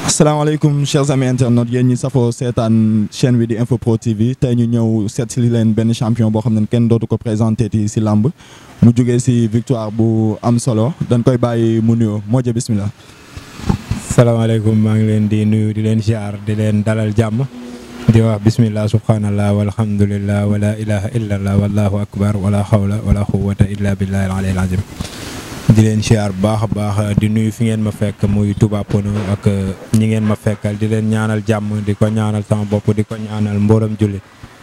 asalaamaaleykum chers amis internautes yéen ñi safoo seetaan chaîne bi di Info Pro TV tey ñu ñëw seet si leen benn champion boo xam ne kenn dootu ko présenté ti si làmb mu jógee si victoire bu am solo dañ koy bàyyi mu nuyoo Modja bismillah. salaamaaleykum maa ngi leen di nuyu di leen ziar di leen dalal jàmm di wax bismillah subhanallah walhamdulillah wala ilaha illallah wallahu akbar wala xawla wala quwwata illa billahi al aliyyil azim di leen ziar bu baax a baax di nuyu fi ngeen ma fekk muy Touba Pono ak ñi ngeen ma fekkal di leen ñaanal jàmm di ko ñaanal sama bopp di ko ñaanal mboolam jullit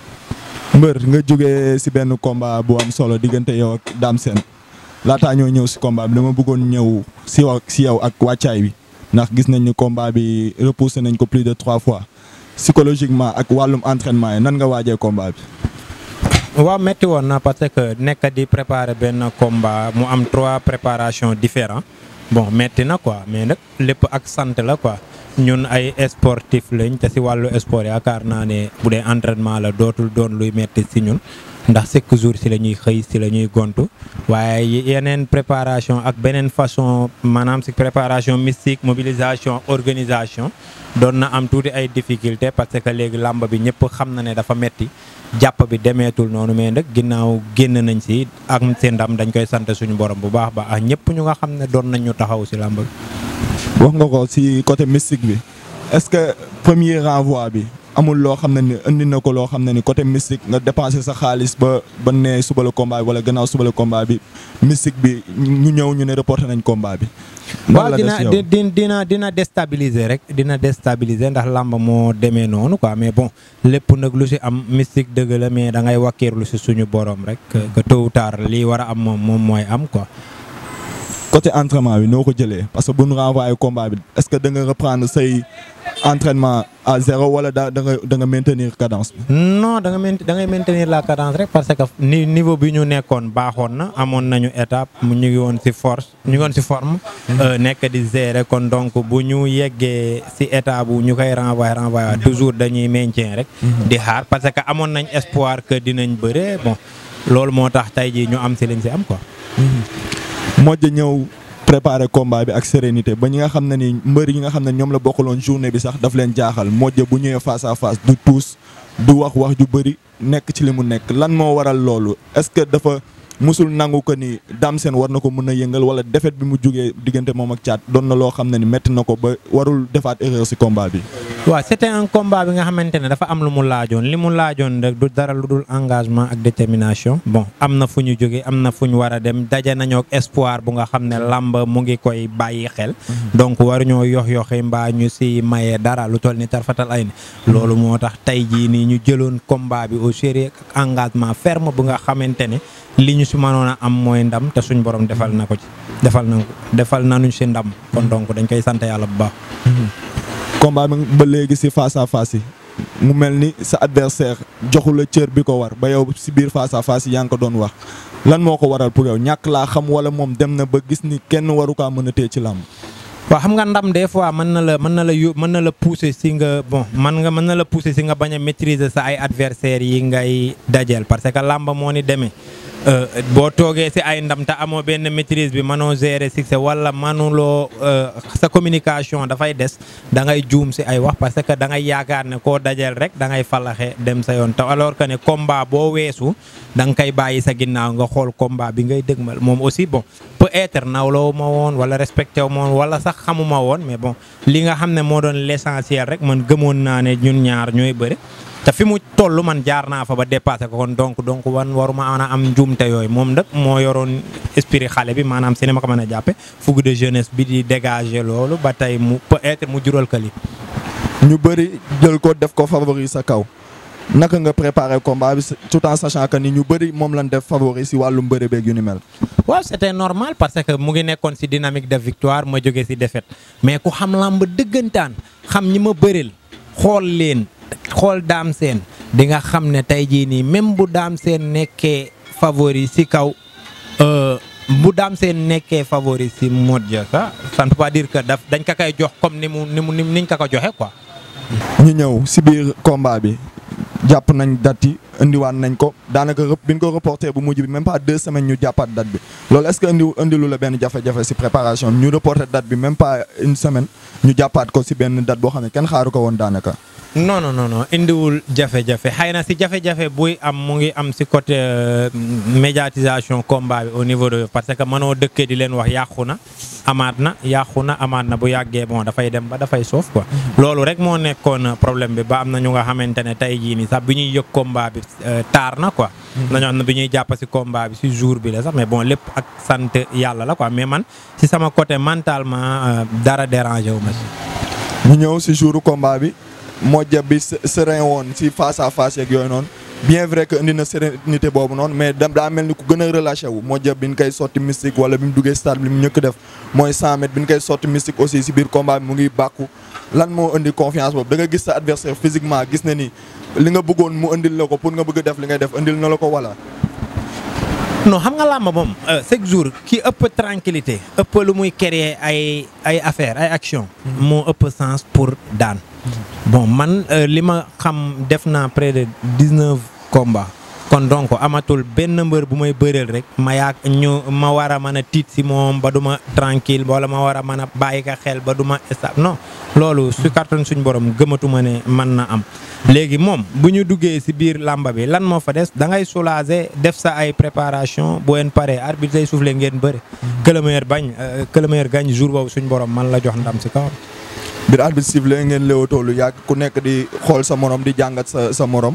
mbër nga jógee si benn combat bu am solo diggante yow ak Dame Sène laataa ñoo ñëw si combat bi dama bëggoon ñëw si wa si yow ak wàccaay bi ndax gis nañ ni combat bi repoussé nañ ko plus de trois fois psychologiquement ak wàllum entraînement yi nan nga waajee combat bi. waaw metti woon na parce que nekk di préparer benn combat mu am trois préparations différents bon metti na quoi mais nag lépp ak sant la quoi ñun ay sportif lañ te si wàllu sport yaakaar naa ne bu dee entraînement la dootul doon luy metti si ñun ndax chaque jour si la ñuy xëy si la ñuy gontu waaye yeneen préparation ak beneen façon maanaam si préparation mystique mobilisation organisation doon na am tuuti ay difficulté parce que léegi làmb bi ñëpp xam na ne dafa metti jàpp bi demeetul noonu mais nag ginnaaw génn nañ si ak seen ndam dañ koy sant suñu borom bu baax baax ak ñëpp ñu nga xam ne doon nañ ñu taxaw si làmb bi. wax nga ko si côté mystique bi est-ce que premier renvoi bi amul loo xam ne ni indi na ko loo xam ne ni côté mystique nga dépensé sa xaalis ba ba ne suba la combat bi wala gannaaw suba la combat bi mystique bi ñu ñëw ñu ne reporté nañ combat bi. waaw dina dina dina déstabiliser rek dina déstabiliser ndax làmb moo demee noonu quoi mais bon lépp nag lu si am mystique dëgg la mais da ngay wakkiirlu si suñu borom rek que tôt ou tard lii war a am moom moom mooy am quoi. côté entraînement bi noo ko jëlee parce que bu ñu renvoyé combat bi est-ce que da nga reprendre say entraînement à zéro wala da da nga da nga maintenir cadence bi. non da nga da ngay maintenir la cadence rek parce que ni niveau bi ñu nekkoon baaxoon na amoon nañu étape mu ñu ngi woon ci force ñu ngi woon ci forme. nekk di gérer kon donc bu ñu yeggee ci état bu ñu koy renvoyer renvoyer toujours dañuy maintien rek. di xaar parce que amoon nañ espoir que dinañ bëre bon loolu moo tax tey jii ñu am ci liñ ci am quoi. Modja ñëw préparer combat bi ak sérénité ba ñi nga xam ne ni mbër yi nga xam ne ñoom la bokkaloon journée bi sax daf leen jaaxal Modja bu ñëwee face à face du tuus du wax wax ju bëri nekk ci li mu nekk lan moo waral loolu est-ce que dafa musul nangu ko ni Dame Sène war na ko mën a yëngal wala défaite bi mu jógee diggante moom ak caat doon na loo xam ne ni métti na ko ba warul defaat erreur ci combat bi. waaw c'était un combat bi nga xamante ne dafa am lu mu laajoon li mu laajoon rek du dara lu dul engagement ak détermination bon am na fu ñu jógee am na fu ñu war a dem daje nañoo ak espoir bu nga xam ne làmb mu ngi koy bàyyi xel. donc waruñoo yox yoxi mbaa ñu ci maye dara lu toll ni tarfatal ay ni loolu moo tax tey jii nii ñu jëloon combat bi au sérieux ak engagement ferme bu nga xamante ne li ñu ci mënoon a am mooy ndam te suñ borom defal na ko ci defal na ko defal nañu ci ndam kon donc dañ koy sant yàlla bu baax. combat bi ba léegi ci face à face yi mu mel ni sa adversaire joxu la cër bi ko war ba yow ci biir face à face yi yaa ngi ko doon wax lan moo ko waral pour yow ñàkk laa xam walla moom dem na ba gis ni kenn waru kaa mën a téye ci làmb. waaw xam nga ndam des fois mën na la mën na la yó mën na la pousser ci nga bon man nga mën na la pousser ci nga bañ a maîtriser sa ay adversaires yi ngay dajeel parce que làmb moo ni demee. boo toogee ci ay ndam te amoo benn maîtrise bi mënoo gérer succès wala mënuloo sa communication dafay des da ngay juum ci ay wax parce que da ngay yaakaar ne koo dajeel rek da ngay falaxe dem sa yoon te alors que ne combat boo weesu da nga koy bàyyi sa ginnaaw nga xool combat bi ngay dëgmal moom aussi bon peut-être nawloo ma woon wala respecté wu ma woon wala sax xamuma woon mais bon li nga xam ne moo doon l'essentiel rek man gëmoon naa ne ñun ñaar ñooy bëre. te fi mu toll man jaar naa fa ba dépassé ko kon donc donc wan waruma a am njuumte yooyu moom nag moo yoroon esprit xale bi maanaam si ni ma ko mën a jàppe fougue de jeunesse bi di dégager loolu ba tey mu peut-être mu jural ka li ñu bëri jël ko def ko favori sa kaw naka nga préparer combat bi tout en sachant que ni ñu bëri moom lañ def favori si wàllum bëre beeg yu ni mel. waaw c'était normal parce que mu ngi nekkoon si dynamique de victoire ma jógee si défaite mais ku xam làmb dëggantaan xam ñi ma bëril xool leen. xool Dame Sène di nga xam ne tey jii nii même bu Dame Sène nekkee favori ci kaw bu Dame Sène nekkee favori ci Modja ça ça ne peut pas dire que daf dañ ka koy jox comme ni mu ni mu niñ ka ko joxe quoi. ñu ñëw ci biir combat bi jàpp nañ date yi indiwaat nañ ko daanaka rep bi ñu ko reporté bu mujj bi même pas deux semaines ñu jàppaat date bi loolu est-ce que indi indilu la benn jafe-jafe si préparation bi ñu reporté date bi même pas une semaine ñu jàppaat ko si benn date boo xam ne kenn xaaru ko woon daanaka. non non non non indiwul jafe-jafe xëy na si jafe-jafe buy am mu ngi am si côté médiatisation combat bi au niveau de parce que mënoo dëkkee di leen wax yàqu na amaat na yàqu na amaat na bu yàggee bon dafay dem ba dafay soof quoi. loolu rek moo nekkoon problème bi ba am na ñu nga xamante ne tey jii nii sax bi ñuy yëg combat bi taar na quoi. nañoo xam ne bi ñuy jàpp si combat bi si jour bi la sax mais bon lépp ak sant yàlla la quoi mais man si sama côté mentalement dara dérangé wu ma si. ñu ñëw si jouru combat bi. Modja bi serein woon si face à face yeeg yooyu noonu bien vrai que indi na sérénité boobu noonu mais dem daa mel ni ku gën a relâché wu Modja bi ñu koy sotti mystique wala bi mu duggee stade bi li mu ñëkk def mooy 100 mètres bi ñu koy sotti mystique aussi si biir combat bi mu ngi bàkku lan moo indi confiance boobu da nga gis sa adversaire physiquement gis na ni li nga bëggoon mu indil la ko pour nga bëgg a def li ngay def indil na la ko wala. non xam nga làmb moom chaque jour ki ëpp tranquillité ëpp lu muy créer ay ay affaire ay action moo ëpp sens pour daan bon man li ma xam def naa près de dix-neuf combats kon donc amatul benn mbër bu may bëreel rek ma yaag ñu ma war a mën a tiit si moom ba du ma tranquille wala ma war a mën a bàyyi ka xel ba du ma stable non loolu su carton suñ borom gëmatuma ne mën na am léegi moom bu ñu duggee si biir làmba bi lan moo fa des da ngay soulager def sa ay préparation boo leen paree arbitre day soufflé ngeen bëri que le meilleur bañ que le meilleur gagne jour boobu suñ borom man la jox ndam si kawam biir arbitre sifflé ngeen léewatoo lu yàgg ku nekk di xool sa morom di jàngat sa sa morom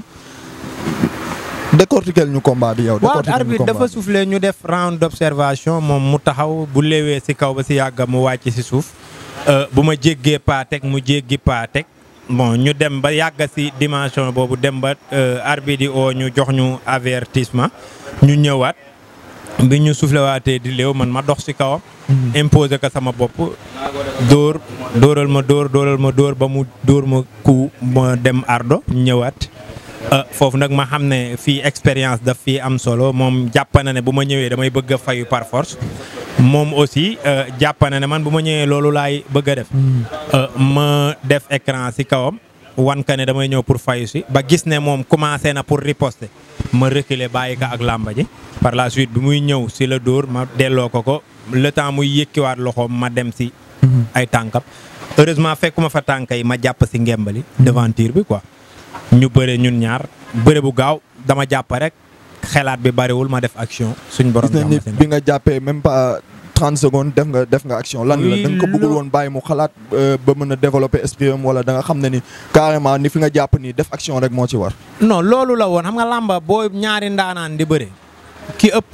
décortiquel ñu combat bi yow. waaw arbitre dafa soufflé ñu def round d'observation moom mu taxaw bu léewee si kaw ba si yàgg mu wàcc si suuf bu ma jéggee paa teg mu jéggi paa teg bon ñu dem ba yàgg si dimension boobu dem ba arbitre yi oo ñu jox ñu avertissement ñu ñëwaat bi ñu soufflé waatee di léew man ma dox si kawam. imposer ko sama bopp dóor dóoral ma dóor dóoral ma dóor ba mu dóor ma ku ma dem ardo ñëwaat. foofu nag ma xam ne fii expérience daf fii am solo moom jàpp na ne bu ma ñëwee damay bëgg a fayu par force moom aussi jàpp na ne man bu ma ñëwee loolu laay bëgg a def. ma def écran si kawam wan ka ne damay ñëw pour fayu si ba gis ne moom commencé na pour riposter ma reculer bàyyi ka ak làmba ji par la suite bi muy ñëw si la dóor ma delloo ko ko le temps muy yëkkiwaat loxoom ma dem si. ay tànkam heureusement fekkuma fa tànk yi ma jàpp si ngembali devanture bi quoi. ñu bëre ñun ñaar bëre bu gaaw dama jàpp rek xelaat bi bariwul ma def action suñ borom. gis nañ ni bi nga jàppee même pas 30 secondes def nga def nga action. lan la da nga ko bëggul woon bàyyi mu xalaat ba mën a développer esprit am wala da nga xam ne ni carrément ni fi nga jàpp nii def action rek moo ci war. non loolu la woon xam nga làmba boo ñaari ndaanaan di bëre ki ëpp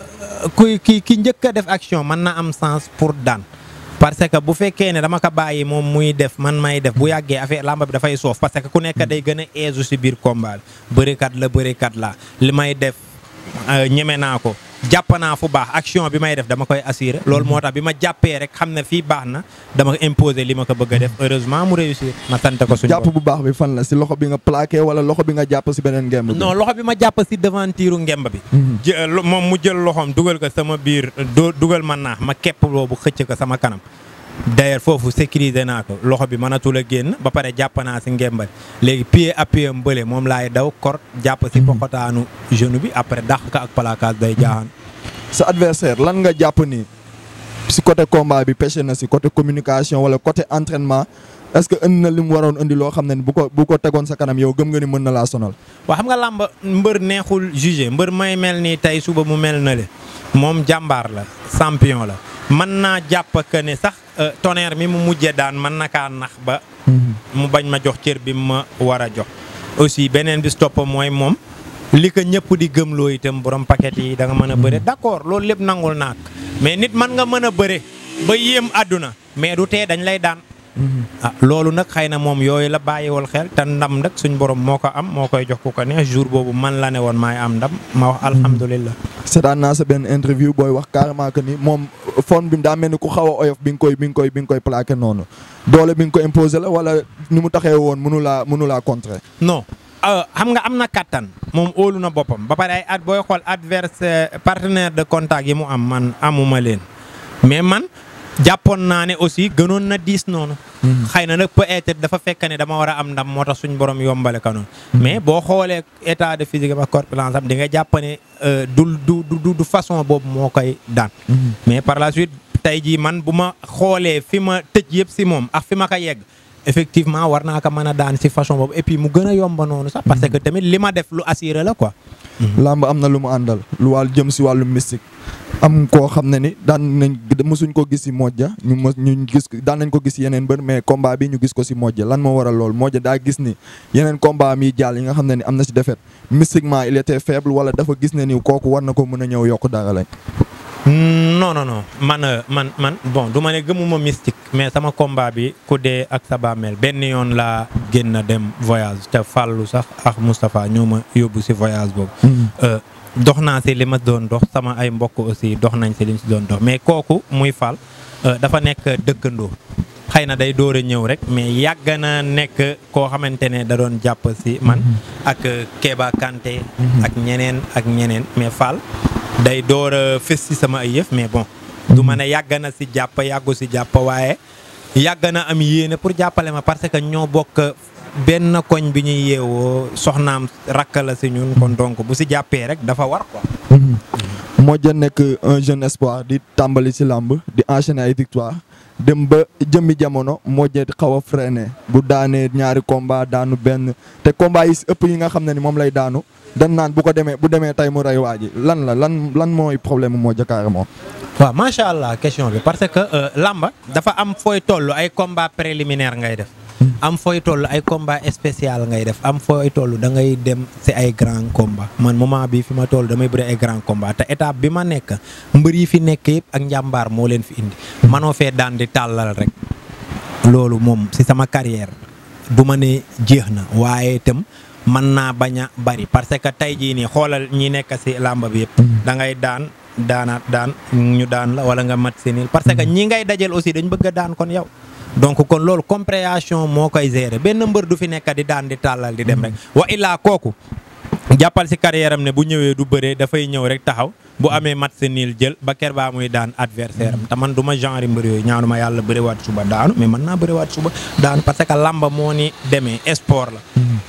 ku ki ki njëkk a def action mën na am sens pour daan. parce que bu fekkee ne dama ko bàyyi moom muy def man may def bu yàggee affaire làmba bi dafay soof parce que ku nekk day gën a aise si biir combat bi bërikat la bërikat la li may def ñeme naa ko jàpp naa fu baax action bi may def dama koy assurer loolu moo tax bi ma jàppee rek xam ne fii baax na dama imposer li ma ko bëgg a def heureusement mu réussir ma sant ko suñu jàpp bu baax bi fan la si loxo bi nga plaqué wala loxo bi nga jàpp si beneen ngemb bi. non loxo bi ma jàpp si devanture ngemb bi. moom mu jël loxoom dugal ko sama biir dugal ma naax ma képp boobu xëcc ko sama kanam. d'ailleurs foofu sécuriser naa ko loxo bi mënatul a génn ba pare jàpp naa si ngembal léegi pied appuyé am bële moom laay daw kor jàpp si poxotaanu genou bi après dàq ko ak placage day jaaxaan. sa adversaire lan nga jàpp ni si côté combat bi pêché na si côté communication wala côté entraînement est-ce que indi na li mu waroon indi loo xam ne bu ko bu ko tegoon sa kanam yow gëm nga ni mën na laa sonal. waaw xam nga làmb mbër neexul jugé mbër may mel ni tey suba mu mel na le moom jàmbaar la champion la. mën naa jàpp que ne sax tonnerre mi mu mujjee daan mën na kaa nax ba. mu bañ ma jox cër bi ma war a jox. aussi beneen bi stopp mooy moom li ko ñëpp di gëmloo itam borom paquet yi da nga mën a bëre d'accord loolu lépp nangul naak mais nit mën nga mën a bëre ba yéem àdduna mais du tee dañ lay daan. ah loolu nag xëy na moom yooyu la bàyyiwul xel te ndam nag suñ borom moo ko am moo koy jox ku ko neex jour boobu man la ne woon maay am ndam ma wax alhamdulilah. seetaan naa sa benn interview booy wax carrément que ni moom fon bi daa mel ni ku xaw a oyof bi nga koy bi nga koy bi nga koy plaqué noonu doole bi nga ko imposé la wala ni mu taxee woon mënu laa mënu laa contrer. non xam nga am na kattan moom óolu na boppam ba pare ay at booy xool adversaire partenaire de contact yi mu am man amuma leen mais man. jàppoon naa ne aussi gënoon na diis noonu xëy na nag peut-être dafa fekk ne dama war a am ndam moo tax suñ borom yombale ka noonu mais boo xoolee état de physique ak corpulence am di nga jàpp ne du du du du façon boobu moo koy daan mais par la suite tey jii man bu ma xoolee fi ma tëj yëpp si moom ak fi ma ko yegg effectivement war naa ko mën a daan si façon boobu et puis mu gën a yomba noonu sax parce que tamit li ma def lu assuré la quoi làmb am na lu mu àndal lu wàll jëm si wàllu mystique am koo xam ne ni daan nañ mosuñ ko gis si Modja ñu mos ñu gis daan nañ ko gis yeneen bër mais combat bi ñu gis ko si Modja lan moo waral lool Modja daa gis ni yeneen combat mi jàll yi nga xam ne ni am na si défaite mystiquement il était faible wala dafa gis ne ni kooku war na ko mën a ñëw yokk dara lañ. non non non man man man bon du ma ne gëmuma mystique mais sama combat bi ku dee ak sa bàmmeel benn yoon laa génn dem voyage te fàllu sax ak Moustapha ñoo ma yóbbu si voyage boobu. dox naa si li ma doon dox sama ay mbokk aussi dox nañ si li ñu si doon dox mais kooku muy fal dafa nekk dëkkandoo xëy na day door a ñëw rek mais yàgg na nekk koo xamante ne da doon jàpp si man ak Kéba Kanté ak ñeneen ak ñeneen mais Fall day door a fës si sama ay yëf mais bon du ma ne yàgg na si jàpp yàggu si jàpp waaye yàgg na am yéene pour jàppale ma parce que ñoo bokk benn koñ bi ñuy yeewoo soxnaam rakk la si ñun kon donc bu si jàppee rek dafa war quoi. Modja nekk un jeune espoir di tàmbali si làmb di enchaîner ay victoire dem ba jëmmi jamono Modja xaw a freiné bu daanee ñaari combat daanu benn te combat yi si ëpp yi nga xam ne ni moom lay daanu dan naan bu ko demee bu demee tey mu rey waa ji lan la lan lan mooy problème Modja carrément. waaw macha allah question bi parce que làmba dafa am fooy toll ay combat préliminaire ngay def. am fooy toll ay combat spécial ngay def am fooy toll da ngay dem si ay grand combat man moment bi fi ma toll damay bëri ay grand combat te étape bi ma nekk mbër yi fi nekk yëpp ak njàmbaar moo leen fi indi manoo fee daan di tàllal rek loolu moom si sama carrière du ma ne jeex na waaye itam mën naa bañ a bari parce que tey jii nii xoolal ñi nekk si làmba bi yëpp da ngay daan daanaat daan ñu daan la wala nga mat senil parce que ñi ngay dajal aussi dañ bëgg a daan kon yow donc kon loolu compréhension moo koy gérer benn mbër du fi nekk di daan di tàllal di dem rek wa illaa kooku jàppal si carrière am ne bu ñëwee du bëree dafay ñëw rek taxaw bu amee mat sa niil jël ba ker baa muy daan adversaire am te man du ma genre mbër yooyu ñaanu ma yàlla bëriwaat suba daanu mais mën naa bëriwaat suba daanu parce que lamba moo ni demee sport la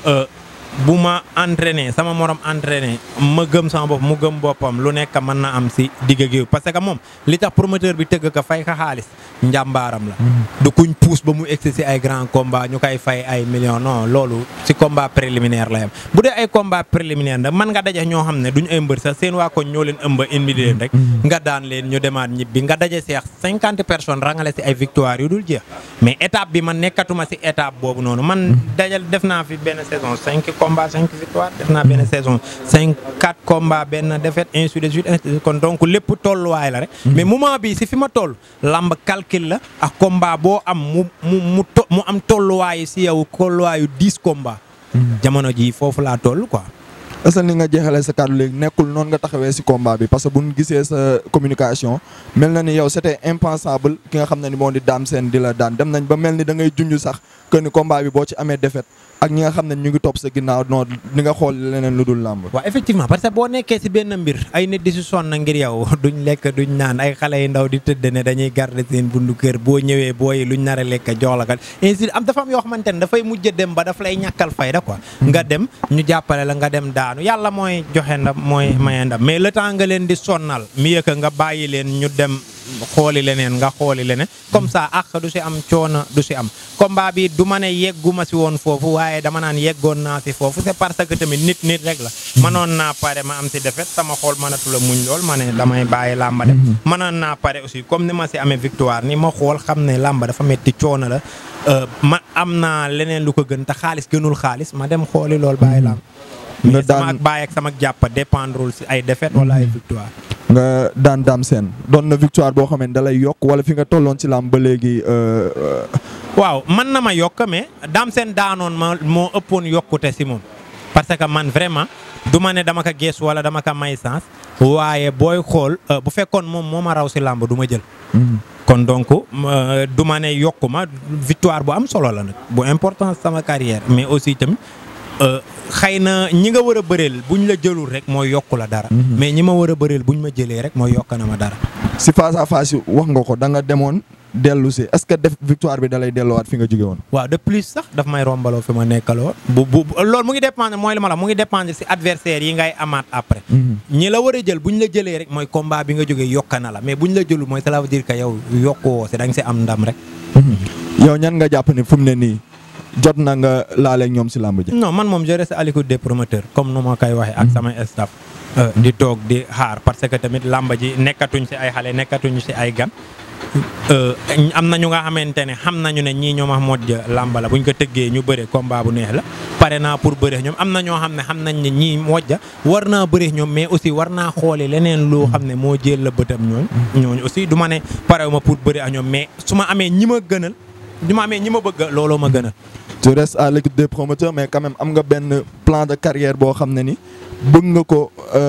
bu ma entraîné sama morom entraîné ma gëm sama bopp mu gëm boppam lu nekk mën na am si digg géew parce que moom li tax promoteur bi tëgg ko fay ka xaalis njàmbaaram la. du kuñ puus ba mu egsi si ay grand combat ñu koy fay ay millions non loolu si combat préliminaire la yam bu dee ay combat préliminaire nag mën nga daje ñoo xam ne duñ ay mbër sax seen waa koñ ñoo leen ëmba indi leen rek. nga daan leen ñu demaat ñibbi nga daje seex cinquante personnes rangale si ay victoire yu dul jeex mais étape bi man nekkatuma si étape boobu noonu man dajal def naa fi benn saison cinq combat cinq victoire def naa benn saison cinq quatre combat benn défaite ainsi de suite kon donc lépp tolluwaay la rek mais moment bi si fi ma toll lamb calcul la ak combat boo am mu mu mu to mu am tolluwaayu si yow tolluwaayu dix combat jamono ji foofu laa toll quoi est-ce que ni nga jeexalee sa kàddu léegi nekkul noonu nga taxawee si combat bi parce que bu ñu gisee sa communication mel na ni yow c'était impensable ki nga xam ne ni moo di daam seen di la daan dem nañ ba mel ni da ngay junj sax que ni combat bi boo ci amee défaite ak ñi nga xam ne ñu ngi topp sa ginnaaw non di nga xool leneen lu dul làmb. waaw effectivement parce que boo nekkee si benn mbir ay nit di si sonn ngir yow duñ lekk duñ naan ay xale yu ndaw di tëdd ne dañuy garder seen bundu kër boo ñëwee booy luñ nar a lekk jox la kat ainsi am dafa am yoo xamante ne dafay mujj dem ba daf lay ñàkkal fayda quoi. nga dem ñu jàppale la nga dem daanu yàlla mooy joxe ndam mooy maye ndam mais le temps nga leen di sonnal mieux que nga bàyyi leen ñu dem. xooli leneen nga xooli leneen comme ça ak du si am coono du si am combat bi du ma ne yegguma si woon foofu waaye dama naan yeggoon naa si foofu c'est parce que tamit nit nit rek la mënoon naa pare ma am si defet sama xool mënatu la muñ lool ma ne damay bàyyi làmba dem mënoon naa pare aussi comme ni ma si amee victoire ni ma xool xam ne làmba dafa metti coono la ma am naa leneen lu ko gën te xaalis gënul xaalis ma dem xooli lool bàyyi làmb mais sama ak bàyyi ak sama jàpp dépendrewul si ay défaite wala ay victoire nga daan daam seen doon na victoire boo xam ne da lay yokk wala fi nga tolloon ci làmb ba léegi. waaw man na ma yokk mais daam seen daanoon ma moo ëppoon yokkute si moom. parce que man vraiment du ma ne dama ko gees wala dama ko may sens waaye booy xool bu fekkoon moom moo ma raw si làmb du ma jël. kon donc du ma ne yokku ma victoire bu am solo la nag bu important sama carrière mais aussi tamit. xëy na ñi nga war a bëreel buñ la jëlul rek mooy yokku la dara. mais ñi ma war a bëreel buñ ma jëlee rek mooy yokk na ma dara. si face à face wax nga ko da nga demoon dellu si est-ce que def victoire bi da lay delloowaat fi nga jóge woon. waaw de plus sax daf may rombaloo fi ma nekkaloo bu bu loolu mu ngi dépendre mooy li ma la mu ngi dépendre si adversaire yi ngay amaat après. ñi la war a jël bu ñu la jëlee rek mooy combat bi nga jógee yokka na la mais bu ñu la jëlul mooy cela veut dire que yow yokkuwoo si da nga si am ndam rek. yow ñan nga jàpp ni fu mu ne nii jot na nga laaleeg ñoom si làmb ji. non man moom je reste à l'écoute des promoteurs comme nu ma koy waxee ak samay staff. di toog di xaar parce que tamit làmb ji nekkatuñ si ay xale nekkatuñ si ay gan. am na ñu nga xamante ne xam nañu ne ñii ñoom a mojj làmb la buñ ko tëggee ñu bëre combat bu neex la pare naa pour bëre ñoom am na ñoo xam ne xam nañ ne ñii mojja war naa bëre ñoom mais aussi war naa xooli leneen loo xam ne moo jël la bëtam ñooñ ñooñu aussi du ma ne parew ma pour bëre ak ñoom mais su ma amee ñi ma gënal du ma amee ñi ma bëgg looloo ma gënal. tu restes à l'écoute des promoteurs mais quand même am nga benn plan de carrière boo xam ne ni bëgg nga ko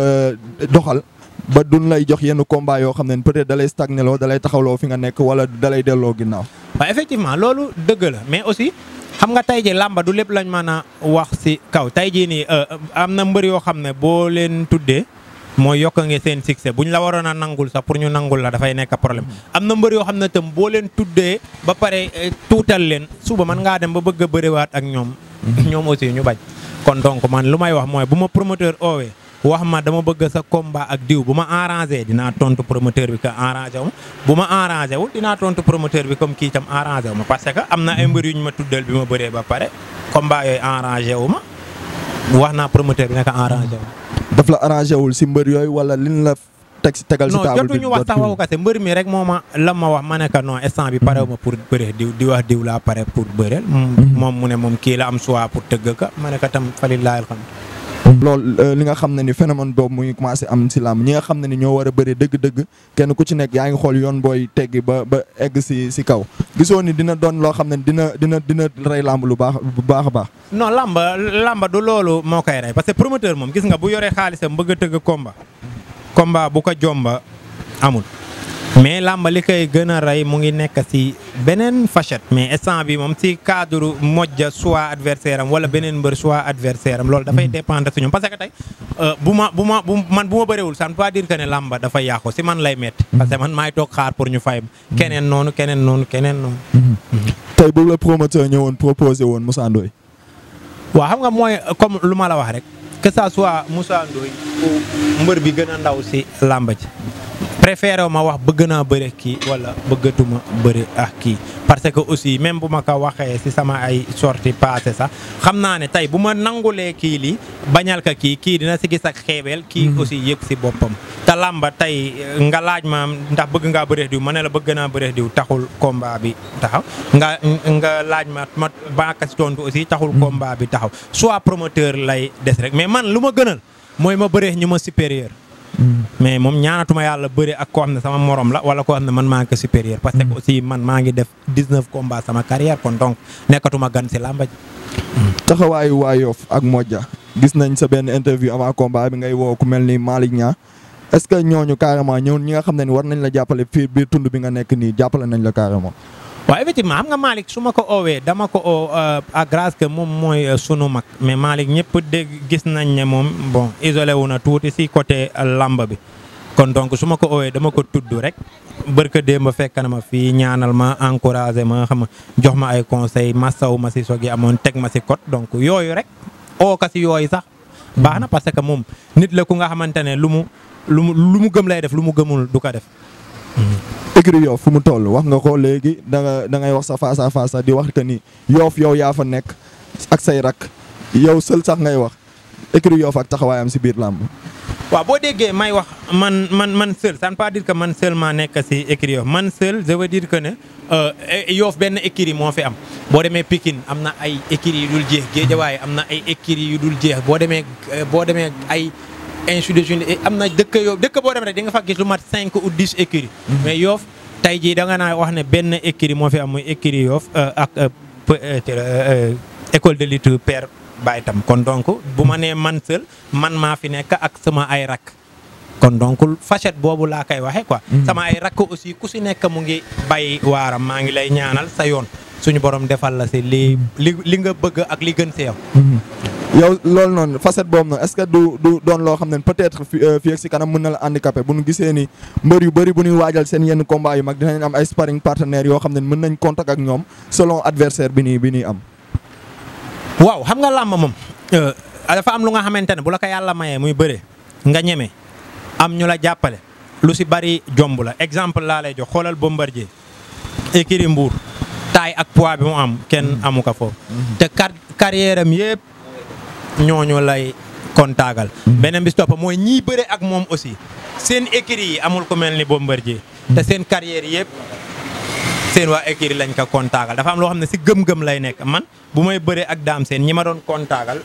doxal. ba duñ lay jox yenn combat yoo xam ne peut-être dalay stagné loo dalay taxawloo fi nga nekk wala dalay delloo ginnaaw. waaw effectivement loolu dëgg la mais aussi xam nga tey jii làmba du lépp lañ mën a wax ci kaw tey jii nii am na mbër yoo xam ne boo leen tuddee mooy yokk nga seen succès buñ la waroon a nangul sax pour ñu nangul la dafay nekk problème. am na mbër yoo xam ne tam boo leen tuddee ba pare tuutal leen suba man ngaa dem ba bëgg a bëriwaat ak ñoom. ñoom aussi ñu bañ. kon donc man lu may wax mooy bu ma promoteur oowee. wax ma dama bëgg sa combat ak diw bu ma arrangé dinaa tontu promoteur bi que arrangé wu ma bu ma arrangé wul dinaa tontu promoteur bi comme kii itam arrangé wu ma parce que am na ay mbër yu ñu ma tuddal bi ma bëree ba pare combat yooyu arrangé wu ma wax naa promoteur bi ne ko arrangé wu daf la arrangé wul si mbër yooyu wala liñ la teg si tegal si non table bi jotuñu wax sax waxu kase mbër mi rek moo ma la ma wax ma ne que non instant bi pare wu ma pour bëre diw di wax diw laa pare pour bëreel moom mu ne moom kii la am choix pour tëgg ka ma ne ko tam fali laayal xam loolu li nga xam ne ni phénomène boobu mu ngi commencé am si làmb ñi nga xam ne ni ñoo war a bëri dëgg-dëgg kenn ku ci nekk yaa ngi xool yoon booy teggi ba ba egg si si kaw gisoo ni dina doon loo xam ne dina dina dina rey làmb lu baax bu baax a baax. non làmba làmba du loolu moo koy rey parce que promoteur moom gis nga bu yoree xaalisam bëgg a tëgg combat combat bu ko jomba amul. mais làmba li koy gën a rey mu ngi nekk si beneen facette mais instant bi moom si cadre mojja soit adversaire am wala beneen mbër soit adversaire am loolu dafay dépendre si ñoom parce que tey bu ma bu ma bu man bu ma bëriwul ça ne veut pas dire que ne làmba dafa yàqu si man lay metti parce que man maay toog xaar pour ñu fay keneen noonu keneen noonu keneen noonu. tey bu la promoteur ñëwoon proposé woon Moussa Ndoye. waaw xam nga mooy comme lu ma la wax rek que ça soit Moussa Ndoye ou mbër bi gën a ndaw si làmba ji. préféré ma wax bëgg naa bëre kii wala bëggatuma bëre ak kii parce que aussi même bu ma ko waxee ci sama ay sortie passé sax xam naa ne tey bu ma nangulee kii lii bañal ka kii kii dina ci gis ak xeebeel kii aussi yëg ci boppam te làmba tey nga laaj ma ndax bëgg ngaa bëre diw ma ne la bëgg naa bëre diw taxul combat bi taxaw nga nga laaj ma ma baaka ci tontu aussi taxul combat bi taxaw soit promoteur lay des rek mais man lu ma gënal mooy ma bëree ñu ma supérieur mais moom ñaanatuma yàlla bëri ak koo xam ne sama morom la wala koo xam ne man maa ngi ko supérieur parce que aussi man maa ngi def 19 combats sama carrière kon donc nekkatuma gan si làmba ji taxawaayu waa Yoff ak Modja gis nañ sa benn interview avant combat bi ngay woo ku mel ni Malick Niang est-ce que ñooñu carrément ñëw ñi nga xam ne ni war nañ la jàppale fii biir tund bi nga nekk nii jàppale nañ la carrément. waaw effectivement xam nga Malick su ma ko oowee dama ko oo à grâce que moom mooy sunu mag mais Malick ñëpp dégg gis nañ ne moom bon isolé wu na tuuti si côté lamba bi kon donc su ma ko oowee dama ko tudd rek bërka démb fekk na ma fii ñaanal ma encouragé ma xam jox ma ay conseil massaw ma si sogi amoon teg ma si code donc yooyu rek oo ka si yooyu sax baax na parce que moom nit la ku nga xamante ne lu mu lu mu lu mu gëm lay def lu mu gëmul du ko def écurie Yoff fu mu toll wax nga ko léegi da nga da ngay wax sa face à face di wax que ni Yoff yow yaa fa nekk ak say rak yow seul sax ngay wax écurie Yoff ak taxawaayam si biir làmb. waaw boo déggee may wax man man man seul ça ne veut pas dire que man seulement nekk si écurie Yoff man seul je veux dire que ne Yoff benn écurie moo fi am. boo demee Pikine am na ay écurie yu dul jeex Guédiawaye am na ay écurie yu dul jeex boo demee boo demee ay. ainsi de suite am na dëkk yoo dëkk boo dem rek di nga fa gis lu mat cinq ou dix écuries mais Yoff tey jii da nga naa wax ne benn écurie moo fi am muy écurie Yoff ak école de lutte Père Baye Tam kon donc bu ma nee man seul man maa fi nekk ak sama ay rak kon donc facette boobu laa koy waxee quoi sama ay rakk aussi ku si nekk mu ngi bay waaram maa ngi lay ñaanal sa yoon suñu borom defal la si li li li nga bëgg ak li gën si yow yow loolu noonu facette boobu noonu est-ce que du du doon loo xam ne peut-être fi fii ak si kanam mën na la handicapé bu ñu gisee ni mbër yu bëri bu ñuy waajal seen yenn combat yu mag dinañ am ay sparring partenaires yoo xam ne mën nañ contact ak ñoom selon adversaire bi nii bi ñuy am. waaw xam nga làmb moom dafa am lu nga xamante ne bu la ko yàlla mayee muy bëre nga ñeme am ñu la jàppale lu si bari jomb la exemple laa lay jox xoolal Bombardier écurie Mbour taay ak poids bi mu am kenn amu ko foofu te car carrière am yëpp ñooñu lay kontaagal beneen bi si topp mooy ñii bëre ak moom aussi seen écurie yi amul ku mel ni Bombardier te seen carrière yëpp seen waa écurie lañ ko kontaagal dafa am loo xam ne si gëm-gëm lay nekk man bu may bëree ak daam seen ñi ma doon kontaagal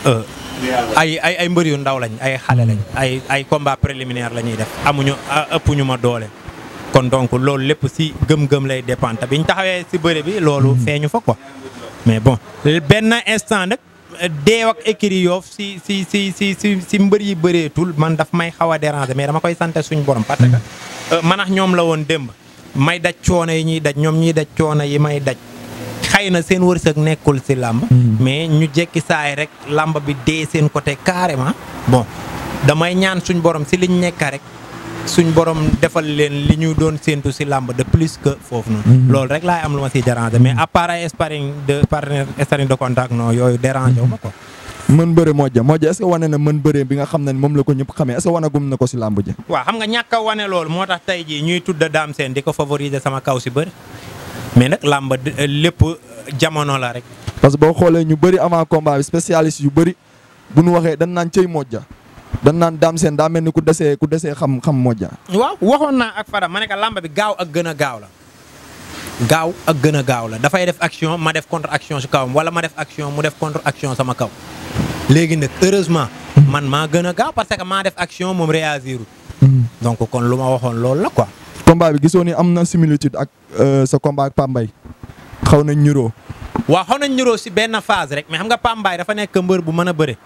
ay ay ay mbër yu ndaw lañ ay xale lañ ay ay combat préliminaire la ñuy def amuñu ëpp ñu ma doole kon donc loolu lépp si gëm-gëm lay dépendre biñ taxawee si bëre bi loolu feeñu fa quoi mais bon benn instant nag deew ak écurie Yoff si si si si si si mbër yi bëreetul man daf may xaw a déranger mais dama koy sant suñ borom parce que man ak ñoom la woon démb may daj coono yi ñuy daj ñoom ñuy daj coono yi may daj xëy na seen wërsëg nekkul si làmb mais ñu jekki saay rek làmb bi dee seen côté carrément bon damay ñaan suñ borom si liñ nekk rek suñ borom defal leen li ñu doon séentu si làmb de plus que foofu noonu loolu rek laay am lu ma siy déranger mais à part ay sparring de partenaire sparring de contact non yooyu déranger wu ma ko mën bëre Modja Modja est-ce que wane na mën bëre bi nga xam ne moom la ko ñëpp xamee est-ce que wanagum na ko si làmb ji waaw xam nga ñàkk a wane loolu moo tax tey jii ñuy tudd Dame Sène di ko favoriser sama kaw si bëri mais nag làmb lépp jamono la rek. parce que boo xoolee ñu bëri avant combat bi spécialiste yu bëri bu ñu waxee dañ naan cëy Modja dañ naan Dame Sène daa mel ni ku desee ku desee xam xam Modja. waaw waxoon naa ak Fara ma ne ko làmb bi gaaw ak gën a gaaw la. gaaw ak gën a gaaw la dafay def action ma def contre action si kawam wala ma def action mu def contre action sama kaw. léegi nag heureusement man maa gën a gaaw parce que maa def action moom réagir donc kon lu ma waxoon loolu la quoi. combat bi gisoo ni am na similitude ak sa combat ak Pambay xaw nañ ñuroo waaw xaw nañ ñuroo si benn phase rek mais xam nga Pambay dafa nekk mbër bu mën a bëre.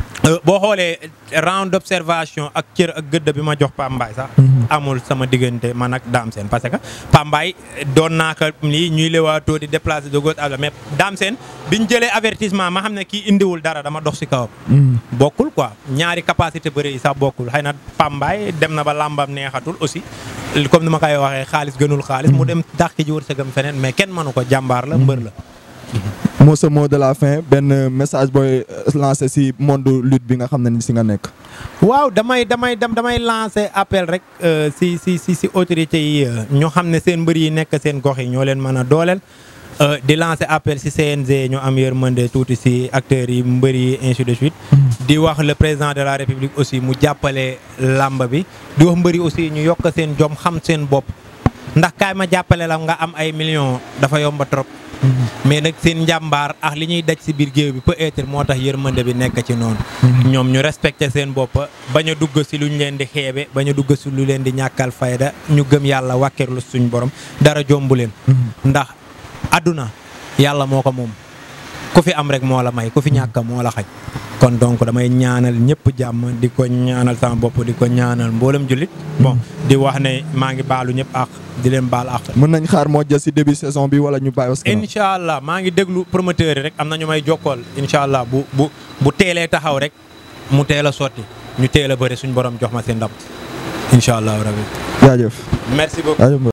boo xoolee round d'observation ak cër ak gëdd bi ma jox Pambay sax. amul sama diggante man ak Dame Sène parce que Pambay doon naa ko lii ñuy lewaatoo di déplacer de gauche à droite mais Dame Sène biñ jëlee avertissement ma xam ne kii indiwul dara dama dox si kawam. bokkul quoi ñaari capacité bëri yi sax bokkul xëy na Pambay dem na ba làmbam neexatul aussi comme ni ma koy waxee xaalis gënul xaalis. mu dem dàq ji wërsëgam feneen mais kenn mënu ko jàmbaar la mbër la. moo sa mot de la fin benn message booy lancé si monde lutte bi nga xam ne ni si nga nekk. waaw damay damay damay lancé appel rek si si si si autorités yi ñoo xam ne seen mbër yi nekk seen gox yi ñoo leen mën a dooleel. di lancé appel si CNG ñu am yërmande tuuti si acteurs yi mbër yi ainsi de suite. di wax le président de la république aussi mu jàppale làmb bi. di wax mbër yi aussi ñu yokk seen jom xam seen bopp ndax kaay ma jàppale la nga am ay millions dafa yomba trop. mais nag seen njàmbaar ak li ñuy daj si biir géew bi peut-être moo tax yërmande bi nekk ci noonu. ñoom ñu respecté seen bopp bañ a dugg si lu ñu leen di xeebe bañ a dugg si lu leen di ñàkkal fayda ñu gëm yàlla wàkkeerlu suñ borom dara jombu leen. ndax àdduna yàlla moo ko moom ku fi am rek moo la may ku fi ñàkk moo la xaj. kon donc damay ñaanal ñëpp jàmm di ko ñaanal sama bopp di ko ñaanal mboolem jullit bon di wax ne maa ngi baalu ñëpp ak di leen baal ak. mën nañ xaar Modja si début saison bi wala ñu bàyyi parce que. incha allah maa ngi déglu promoteur yi rek am na ñu may jokkool incha allah bu bu bu teelee taxaw rek mu teel a sotti ñu teel a bëri suñu borom jox ma seen ndam incha allah rabi. jaajëf. merci beaucoup.